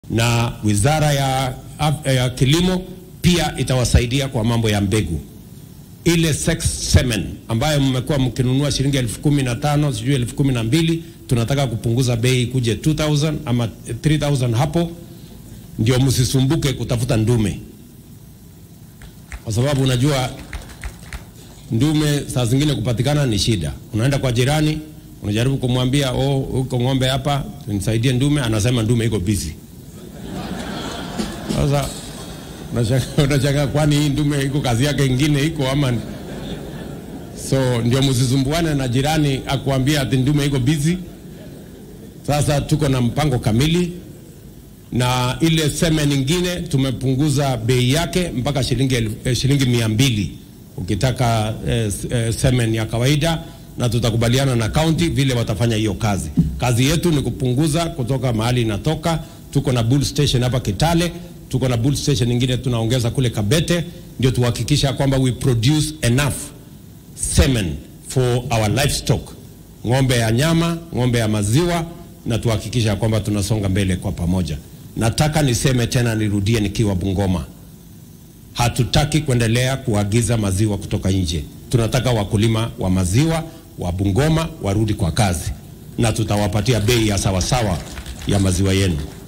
na wizara ya, ya kilimo pia itawasaidia kwa mambo ya mbegu. Ile sex semen ambayo mmekuwa mkinunua shilingi elfu kumi na tano sijui elfu kumi na mbili tunataka kupunguza bei kuje 2000 ama 3000 hapo, ndio msisumbuke kutafuta ndume, kwa sababu unajua ndume saa zingine kupatikana ni shida. Unaenda kwa jirani unajaribu kumwambia oh, uko ng'ombe hapa nisaidie ndume, anasema ndume iko busy. Sasa unashangaa kwani hii ndume iko kazi yake ingine iko ama so ndio msisumbuane na jirani akuambia ati ndume iko busy. Sasa tuko na mpango kamili na ile seme nyingine tumepunguza bei yake mpaka shilingi, eh, shilingi mia mbili ukitaka eh, eh, semen ya kawaida, na tutakubaliana na kaunti vile watafanya hiyo kazi. Kazi yetu ni kupunguza kutoka mahali inatoka. Tuko na bull station hapa Kitale, tuko na bull station nyingine tunaongeza kule Kabete, ndio tuhakikisha kwamba we produce enough semen for our livestock, ng'ombe ya nyama, ng'ombe ya maziwa, na tuhakikisha kwamba tunasonga mbele kwa pamoja. Nataka niseme tena, nirudie nikiwa Bungoma, hatutaki kuendelea kuagiza maziwa kutoka nje. Tunataka wakulima wa maziwa wa Bungoma warudi kwa kazi, na tutawapatia bei ya sawasawa ya maziwa yenu.